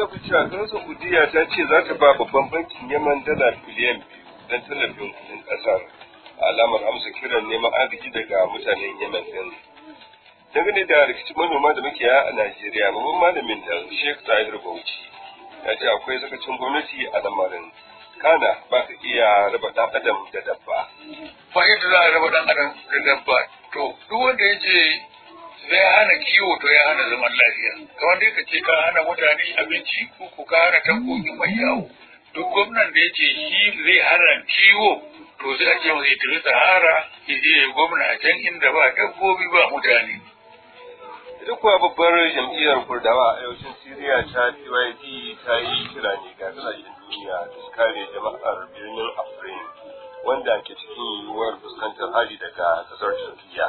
da ku cewa ƙasar Saudiya ta ce za ta ba babban bankin Yaman dala biliyan biyu don tallafin kuɗin ƙasar. Alamar amsa kiran neman arziki daga mutanen Yemen ɗin. Dangane da rikicin manoma da makiyaya a Najeriya, babban malamin da Sheikh Tahir Bauchi ya ce akwai sakacin gwamnati a lamarin. Kana ba ka iya raba ɗan adam da dabba. Ba yadda za a raba ɗan adam da dabba. To, duk wanda ya ce zai hana kiwo to ya hana zaman lafiya kamar dai ka ce ka hana mutane abinci ko ko ka hana tankoki mai yawo duk gwamnan da ya ce shi zai hana kiwo to sai a ce masa ya tafi sahara ya je ya gwamna a can inda ba dabbobi ba mutane Ita kuwa babbar jam'iyyar Kurdawa a arewacin Siriya ta PYD ta yi kira ne ga kasashen duniya da su kare jama'ar birnin Afrin wanda ke cikin yiwuwar fuskantar hari daga kasar Turkiyya.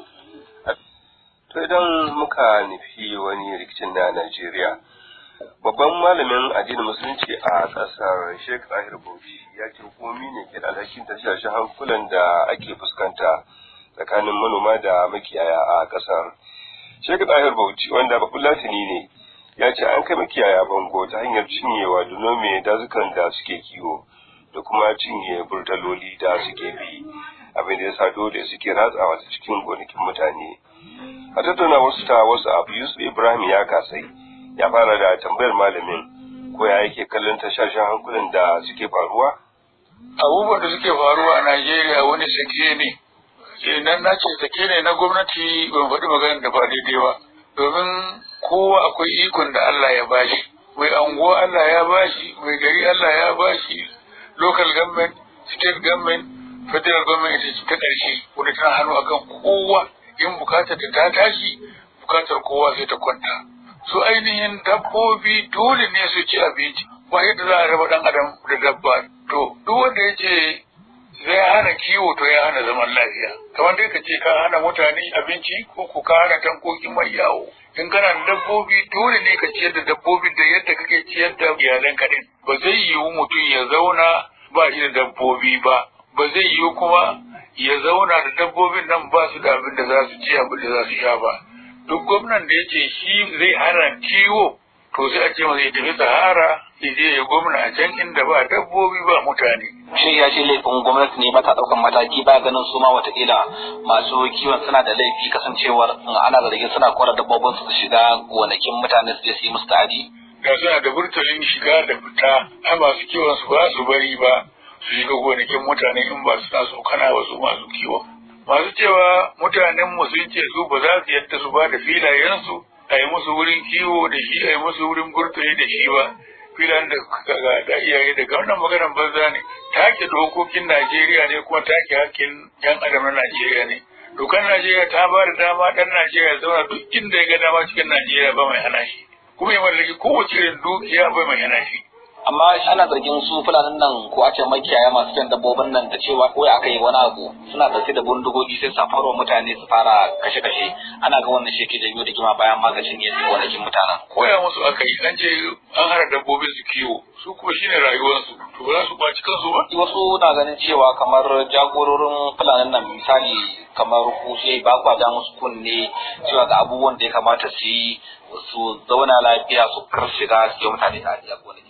To idan muka nufi wani rikicin na Najeriya, babban malamin addinin musulunci a ƙasar Sheikh Zahir Bauchi ya ce hukumomi ne ke da alhakin tashashen hankulan da ake fuskanta tsakanin manoma da makiyaya a ƙasar. Sheikh Zahir Bauchi wanda babban latini ne ya ce an kai makiyaya bango ta hanyar cinyewa da nome dazukan da suke kiwo da kuma cinye burtaloli da suke bi abin da ya sa dole suke ratsawa ta cikin gonakin mutane. a tattauna wasu ta wasu abu yusuf ibrahim ya kasai ya fara da tambayar malamin ko ya yake kallon tashashen hankulan da suke faruwa abubuwan da suke faruwa a najeriya wani sake ne idan na ce sake ne na gwamnati ban faɗi maganar da ba daidai ba domin kowa akwai ikon da allah ya bashi mai anguwa allah ya bashi mai gari allah ya bashi local government state government federal government ita ce ta ƙarshe wadda tana hannu akan kowa in bukatar ta tashi bukatar kowa sai ta kwanta su ainihin dabbobi dole ne su ci abinci ba yadda za a raba dan adam da dabba to duk wanda ya ce zai hana kiwo to ya hana zaman lafiya kamar dai ka ce ka hana mutane abinci ko ko ka hana tankoki mai yawo in kana da dabbobi dole ne ka ciyar da dabbobi da yadda kake ciyar da iyalan kaɗin ba zai yiwu mutum ya zauna ba shi da dabbobi ba ba zai yiwu kuma ya zauna da dabbobin nan ba su da abin da za su ci abin da za su sha ba duk gwamnan da ya ce shi zai hana kiwo to sai a ce masa ya tafi sahara ya je ya gwamna a can inda ba dabbobi ba mutane shi ya ce laifin gwamnati ne mata ɗaukan mataki ba ganin su ma watakila masu kiwon suna da laifi kasancewar ana zargin suna kora dabbobin su shiga gonakin mutane su je su yi musu ta'adi da suna da burtalin shiga da fita a masu kiwon su ba su bari ba su shiga gonakin mutane in ba su taso kana wasu masu kiwo. Masu cewa mutanen mu sun ce su ba za su yadda su ba da filayensu a yi musu wurin kiwo da shi a yi musu wurin burtali da shi ba. Filan da ga iyaye daga wannan maganar banza ne take dokokin Najeriya ne kuma take hakkin yan adam na Najeriya ne. Dokar Najeriya ta ba da dama ɗan Najeriya zauna duk inda ya ga dama cikin Najeriya ba mai hana shi. Kuma ya mallaki kowace irin dukiya ba mai hana shi. amma ana zargin su fulanin nan ko a ce makiyaya masu kyan dabbobin nan da cewa ko aka yi wani abu suna dauke da bindigogi sai safarwa mutane su fara kashe-kashe ana ga wannan shi ke janyo da kima bayan magacin yadda gonakin mutanen. koya musu aka yi an ce an hana dabbobin su kiwo su kuma shine rayuwarsu to ba za su kwaci kansu ba. wasu na ganin cewa kamar jagororin fulanin nan misali kamar ku sai ba kwa ja musu kunne cewa ga abubuwan da ya kamata su yi su zauna lafiya su kar shiga su yi mutane ta a gonakin.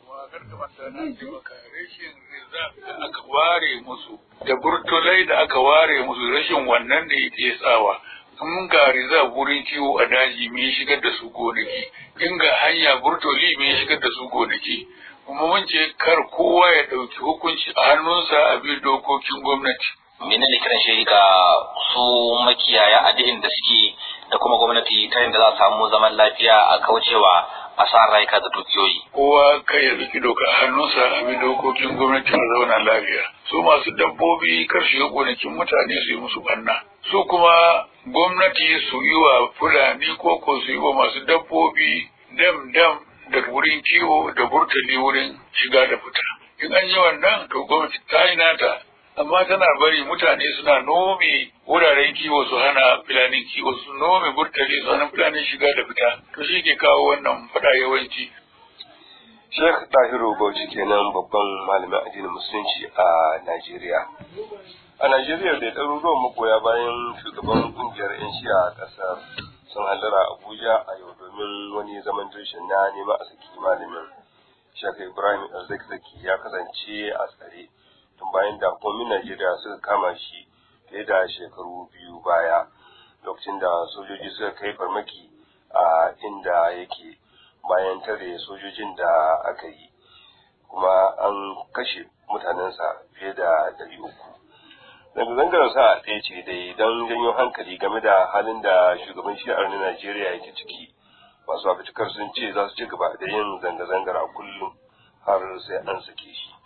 rashin da aka ware musu da burtulai da aka ware musu rashin wannan da yake tsawa in ga riza wurin kiwo a daji me shigar da su gonaki in ga hanya burtoli me shigar da su gonaki kuma mun ce kar kowa ya ɗauki hukunci a hannunsa a bi dokokin gwamnati menene kiran shi ga su makiyaya a duk da suke da kuma gwamnati ta yadda za a samu zaman lafiya a kaucewa asarar rayuka da dukiyoyi. Kowa kai ya zuki doka a hannunsa a bi dokokin gwamnati a zauna lafiya. Su masu dabbobi kar shiga gonakin mutane su yi musu banna. Su kuma gwamnati su yi wa Fulani ko ko su yi wa masu dabbobi dam dam da wurin kiwo da burtali wurin shiga da fita. In an yi wannan to gwamnati ta yi nata amma tana bari mutane suna nome wuraren kiwo su hana filanin kiwo su nome burtali su hana filanin shiga da fita to shi ke kawo wannan fada yawanci Sheikh Tahiru Bauchi kenan babban malamin addinin musulunci a Najeriya. A Najeriya da ɗaruruwan magoya bayan shugaban kungiyar 'yan shi'a a ƙasar sun hallara Abuja a yau domin wani zaman dirshin na neman a saki malamin. Shaka Ibrahim Zakzaki ya kasance a tsare tun bayan da hukumomin Najeriya suka kama shi fiye da shekaru biyu baya lokacin da sojoji suka kai farmaki a inda yake bayan tare sojojin da aka yi kuma an kashe mutanensa fiye da dari uku. Zanga-zangar sa ɗaya ce dai don janyo hankali game da halin da shugaban shi'ar na Najeriya yake ciki. Masu abitukar sun ce za su ci gaba da yin zanga-zangar a kullum har sai an sake shi.